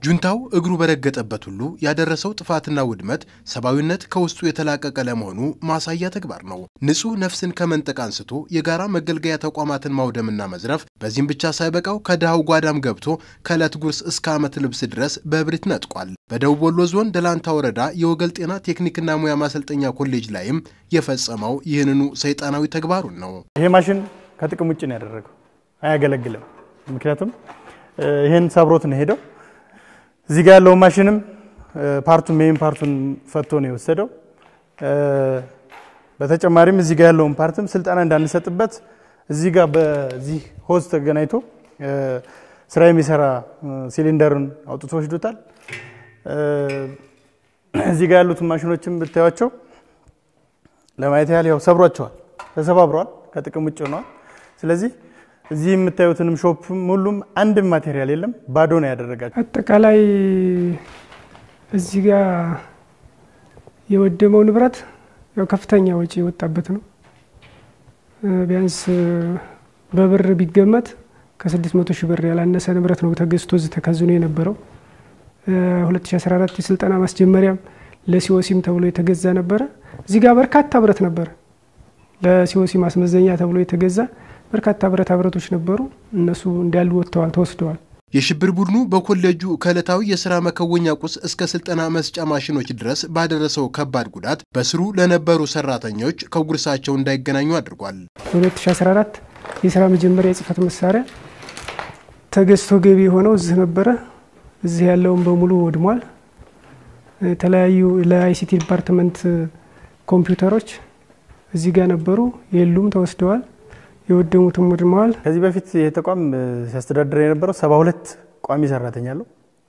ጁንታው እግሩ በረገጠበት ሁሉ ያደረሰው ጥፋትና ውድመት ሰብአዊነት ከውስጡ የተላቀቀ ለመሆኑ ማሳያ ተግባር ነው። ንጹህ ነፍስን ከመንጠቅ አንስቶ የጋራ መገልገያ ተቋማትን ማውደምና መዝረፍ፣ በዚህም ብቻ ሳይበቃው ከድሃው ጓዳም ገብቶ ከዕለት ጉርስ እስከ ዓመት ልብስ ድረስ በእብሪት ነጥቋል። በደቡብ ወሎ ዞን ደላንታ ወረዳ የወገል ጤና ቴክኒክና ሙያ ማሰልጠኛ ኮሌጅ ላይም የፈጸመው ይህንኑ ሰይጣናዊ ተግባሩን ነው። ይሄ ማሽን ከጥቅም ውጭ ነው ያደረገው፣ አያገለግልም። ምክንያቱም ይህን ሰብሮት ነው ሄደው እዚህ ጋር ያለው ማሽንም ፓርቱን ሜይን ፓርቱን ፈቶ ነው የወሰደው። በተጨማሪም እዚህ ጋር ያለውን ፓርትም ስልጠና እንዳንሰጥበት እዚህ ጋር በዚህ ሆዝ ተገናኝቶ ስራ የሚሰራ ሲሊንደርን አውጥቶ ወስዶታል። እዚህ ጋር ያሉትን ማሽኖችም ብታዩቸው ለማየት ያህል ያው ሰብሯቸዋል፣ ተሰባብረዋል፣ ከጥቅም ውጭ ሆነዋል። ስለዚህ እዚህ የምታዩትንም ሾፕም ሁሉም አንድም ማቴሪያል የለም፣ ባዶ ነው ያደረጋቸው። አጠቃላይ እዚህ ጋር የወደመው ንብረት ያው ከፍተኛ ወጪ የወጣበት ነው። ቢያንስ በብር ቢገመት ከ600 ሺህ ብር ያላነሰ ንብረት ነው ተገዝቶ እዚህ ተከዝኖ የነበረው። 2014 የስልጠና ማስጀመሪያም ለሲኦሲም ተብሎ የተገዛ ነበረ። እዚህ ጋር በርካታ ብረት ነበረ ለሲኦሲ ማስመዘኛ ተብሎ የተገዛ በርካታ ብረታ ብረቶች ነበሩ። እነሱ እንዳሉ ወጥተዋል፣ ተወስደዋል። የሽብር ቡድኑ በኮሌጁ ከዕለታዊ የሥራ መከወኛ ቁስ እስከ ስልጠና መስጫ ማሽኖች ድረስ ባደረሰው ከባድ ጉዳት በስሩ ለነበሩ ሰራተኞች ከጉርሳቸው እንዳይገናኙ አድርጓል። በ2014 የስራ መጀመሪያ የጽህፈት መሳሪያ ተገዝቶ ገቢ የሆነው እዚህ ነበረ። እዚህ ያለውን በሙሉ ወድሟል። የተለያዩ ለአይሲቲ ዲፓርትመንት ኮምፒውተሮች እዚህ ጋር ነበሩ፣ የሉም፣ ተወስደዋል። የወደሙትም ወድመዋል። ከዚህ በፊት ይህ ተቋም ሲያስተዳድር የነበረው ሰባ ሁለት ቋሚ ሰራተኛ አለው፣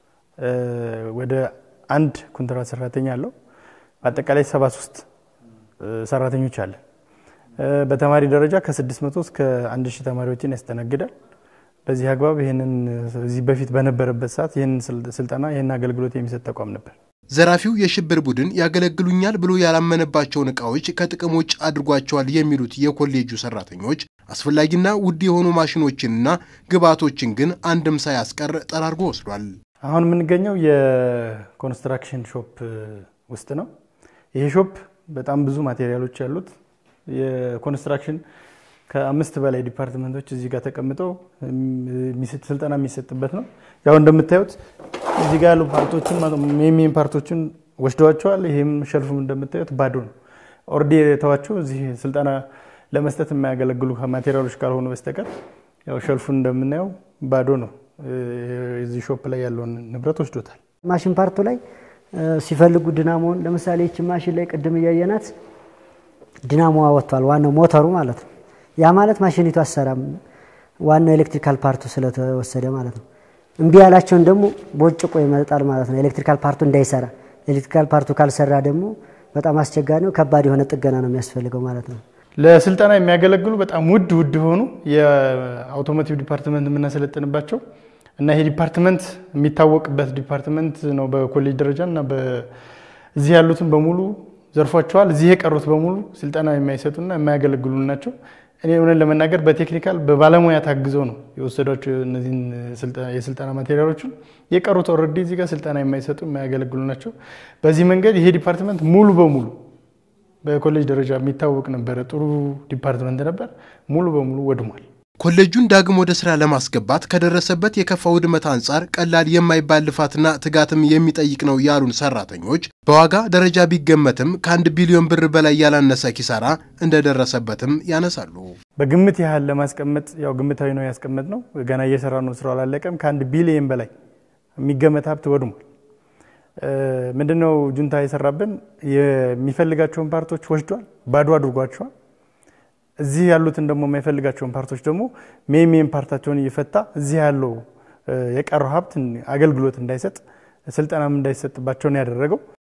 ወደ አንድ ኮንትራት ሰራተኛ አለው። በአጠቃላይ ሰባ ሶስት ሰራተኞች አለ። በተማሪ ደረጃ ከ600 እስከ 1000 ተማሪዎችን ያስተናግዳል። በዚህ አግባብ ይህንን እዚህ በፊት በነበረበት ሰዓት ይህን ስልጠና ይህን አገልግሎት የሚሰጥ ተቋም ነበር። ዘራፊው የሽብር ቡድን ያገለግሉኛል ብሎ ያላመነባቸውን እቃዎች ከጥቅም ውጭ አድርጓቸዋል የሚሉት የኮሌጁ ሰራተኞች አስፈላጊና ውድ የሆኑ ማሽኖችንና ግብዓቶችን ግን አንድም ሳያስቀር ጠራርጎ ወስዷል። አሁን የምንገኘው የኮንስትራክሽን ሾፕ ውስጥ ነው። ይሄ ሾፕ በጣም ብዙ ማቴሪያሎች ያሉት የኮንስትራክሽን ከአምስት በላይ ዲፓርትመንቶች እዚህ ጋር ተቀምጠው ስልጠና የሚሰጥበት ነው። ያው እንደምታዩት እዚህ ጋር ያሉ ፓርቶችን ሜን ፓርቶችን ወስደዋቸዋል። ይህም ሸልፉም እንደምታዩት ባዶ ነው። ኦርዲ የተዋቸው እዚህ ስልጠና ለመስጠት የማያገለግሉ ማቴሪያሎች ካልሆኑ በስተቀር ያው ሸልፉን እንደምናየው ባዶ ነው። እዚህ ሾፕ ላይ ያለውን ንብረት ወስዶታል። ማሽን ፓርቱ ላይ ሲፈልጉ ድናሞን ለምሳሌ ይቺ ማሽን ላይ ቅድም እያየናት ድናሞዋ ወጥቷል። ዋናው ሞተሩ ማለት ነው። ያ ማለት ማሽኒቱ አሰራም ዋናው ኤሌክትሪካል ፓርቱ ስለተወሰደ ማለት ነው። እምቢ ያላቸውን ደግሞ ቦጭቆ ይመጣል ማለት ነው። ኤሌክትሪካል ፓርቱ እንዳይሰራ። ኤሌክትሪካል ፓርቱ ካልሰራ ደግሞ በጣም አስቸጋሪ ነው። ከባድ የሆነ ጥገና ነው የሚያስፈልገው ማለት ነው። ለስልጠና የሚያገለግሉ በጣም ውድ ውድ የሆኑ የአውቶሞቲቭ ዲፓርትመንት የምናሰለጥንባቸው እና ይሄ ዲፓርትመንት የሚታወቅበት ዲፓርትመንት ነው በኮሌጅ ደረጃ እና እዚህ ያሉትን በሙሉ ዘርፏቸዋል። እዚህ የቀሩት በሙሉ ስልጠና የማይሰጡና የማያገለግሉ ናቸው። እኔ እውነት ለመናገር በቴክኒካል በባለሙያ ታግዘው ነው የወሰዷቸው እነዚህን የስልጠና ማቴሪያሎችን። የቀሩት ኦልሬዲ እዚህ ጋር ስልጠና የማይሰጡ የማያገለግሉ ናቸው። በዚህ መንገድ ይሄ ዲፓርትመንት ሙሉ በሙሉ በኮሌጅ ደረጃ የሚታወቅ ነበረ፣ ጥሩ ዲፓርትመንት ነበር፣ ሙሉ በሙሉ ወድሟል። ኮሌጁን ዳግም ወደ ስራ ለማስገባት ከደረሰበት የከፋ ውድመት አንጻር ቀላል የማይባል ልፋትና ትጋትም የሚጠይቅ ነው ያሉን ሰራተኞች በዋጋ ደረጃ ቢገመትም ከአንድ ቢሊዮን ብር በላይ ያላነሰ ኪሳራ እንደደረሰበትም ያነሳሉ። በግምት ያህል ለማስቀመጥ ያው ግምታዊ ነው ያስቀመጥ ነው። ገና እየሰራ ነው፣ ስራው አላለቀም። ከአንድ ቢሊዮን በላይ የሚገመት ሀብት ወድሟል። ምንድነው ጁንታ የሰራብን? የሚፈልጋቸውን ፓርቶች ወስዷል፣ ባዶ አድርጓቸዋል። እዚህ ያሉትን ደግሞ የማይፈልጋቸውን ፓርቶች ደግሞ ሜን ሜን ፓርታቸውን እየፈታ እዚህ ያለው የቀረው ሀብት አገልግሎት እንዳይሰጥ ስልጠናም እንዳይሰጥባቸው ነው ያደረገው።